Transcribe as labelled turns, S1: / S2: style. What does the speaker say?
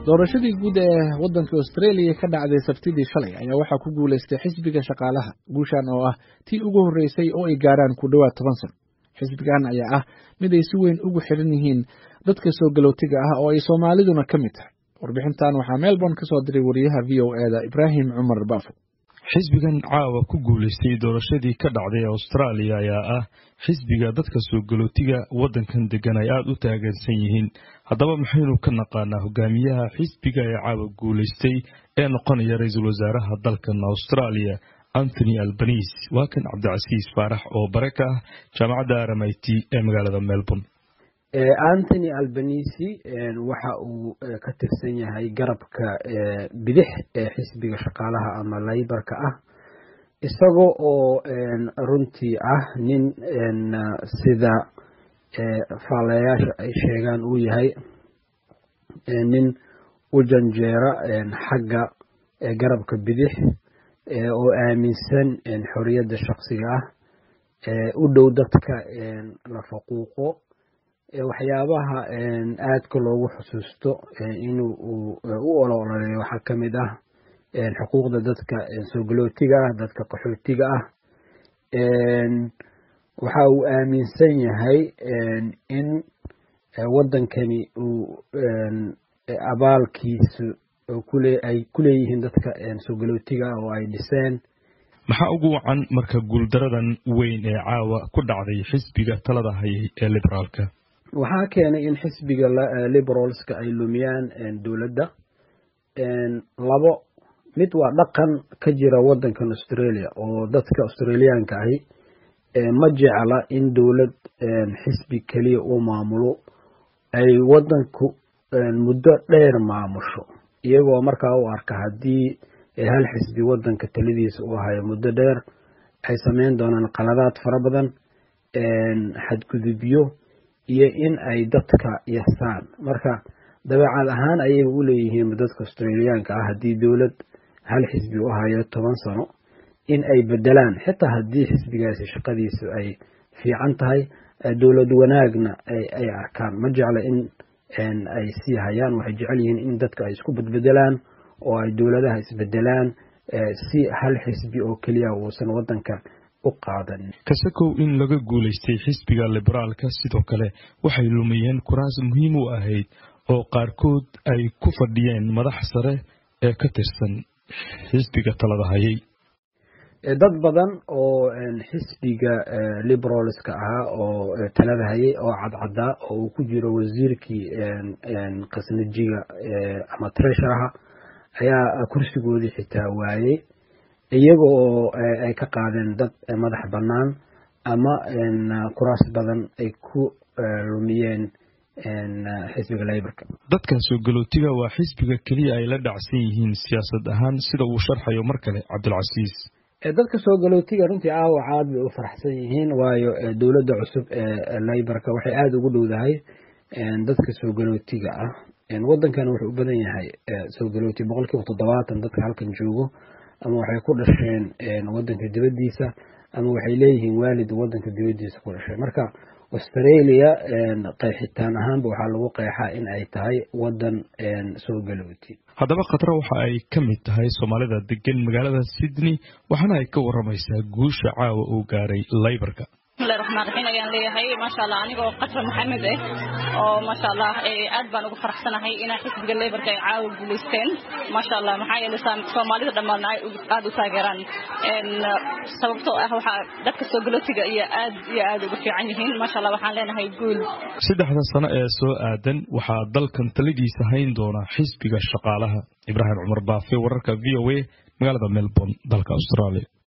S1: doorashadii guud ee waddanka australia ka dhacday sabtidii shalay ayaa waxaa ku guulaystay xisbiga shaqaalaha guushan oo ah tii ugu horreysay oo ay gaaraan ku dhowaad toban sano xisbigan ayaa ah mid ay si weyn ugu xidhan yihiin dadka soo galootiga ah oo ay soomaaliduna ka mid tahay warbixintan waxaa melbourne ka soo diray wariyaha v o eda ibraahim cumar baafo
S2: xisbigan caawa ku guulaystay doorashadii ka dhacday austraaliya ayaa ah xisbiga dadka soo galootiga waddankan degan ay aada u taageersan yihiin haddaba maxaynu ka naqaanaa hogaamiyaha xisbiga ee caawa guulaystay ee noqonaya ra-iisul wasaaraha dalkan austraaliya anthony albanise waa kan cabdicasiis faarax oo bare ka ah jaamacadda rmit ee magaalada melbourne
S3: anthony albanisi waxa uu ka tirsan yahay garabka bidix ee xisbiga shaqaalaha ama laybarka ah isaga oo runtii ah nin sida faalayaasha ay sheegaan uu yahay nin u janjeera xagga garabka bidix oo aaminsan xoriyadda shaksiga ah u dhow dadka la faquuqo waxyaabaha aadka loogu xusuusto inuu u olololeeyo waxaa ka mid ah xuquuqda dadka soo galootiga ah dadka qaxootiga ah waxa uu aaminsan yahay in waddankani uu abaalkiisu ay ku leeyihiin dadka soo galootiga ah oo ay dhiseen
S2: maxaa ugu wacan marka guuldaradan weyn ee caawa ku dhacday xisbiga talada hayay ee liberaalka
S3: waxaa keenay in xisbiga liberalska ay lumiyaan dowladda labo mid waa dhaqan ka jira waddankan australia oo dadka australiyaanka ahi ma jecla in dowlad xisbi keliya uu maamulo ay waddanku muddo dheer maamusho iyagoo markaa u arka haddii hal xisbi waddanka taladiisa uu hayo muddo dheer ay sameyn doonaan qaladaad fara badan xadgudubyo iyo in ay dadka yasaan marka dabeecad ahaan ayay u leeyihiin dadka australiyaanka ah haddii dowlad hal xisbi u hayo toban sano in ay bedelaan xitaa haddii xisbigaasi shaqadiisu ay fiican tahay dowlad wanaagna ay arkaan ma jecla in ay sii hayaan waxay jecel yihiin in dadka ay isku bedbedelaan oo ay dowladaha isbedelaan si hal xisbi oo keliya uusan waddanka
S2: kasakow in laga guulaystay xisbiga liberaalka sidoo kale waxay lumiyeen kuraas muhiim u ahayd oo qaarkood ay ku fadhiyeen madax sare ee ka tirsan xisbiga talada hayay
S3: dad badan oo xisbiga liberalska ahaa oo talada hayay oo cadcadaa oo uu ku jiro wasiirkii khasnajiga ama tresharaha ayaa kursigoodii xitaa waayey iyaga oo ay ka qaadeen dad madax bannaan ama kuraas badan ay ku lumiyeen xisbiga laybarka
S2: dadkan soo galootiga waa xisbiga keliya ay la dhacsan yihiin siyaasad ahaan sida uu sharxayo mar kale cabdilcasiis
S3: dadka soo galootiga runtii aawac aad bay u faraxsan yihiin waayo dowladda cusub ee laybarka waxay aada ugu dhowdahay dadka soo galootiga ah waddankana wuxuu u badan yahay soo galooti boqol kiiba toddobaatan dadka halkan joogo ama waxay ku dhasheen waddanka dibaddiisa ama waxay leeyihiin waalid waddanka dibaddiisa ku dhashay marka australia qeexitaan ahaanba waxaa lagu qeexaa in ay tahay waddan soo galooti
S2: haddaba khatra waxa ay ka mid tahay soomaalida degan magaalada sydney waxaana ay ka waramaysaa guusha caawa uu gaaray laybarka
S4: bismillahi raxmaan raxiim ayaan leeyahay maasha allah aniga oo qatra maxamed ah oo maasha allah aad baan ugu faraxsanahay inaa xisbiga leybarka ay caawa guulaysteen maasha allah maxaa yeelay soomaalida dhammaadna ay aada u taageeraan sababtoo ah waxaa dadka soo galootiga iyo aad iyo aad ugu fiican yihiin maasha allah waxaan leenahay guul
S2: saddexda sano ee soo aadan waxaa dalkan taladiisa hayn doona xisbiga shaqaalaha ibraahim cumar baafe wararka v o a magaalada melbourne dalka australia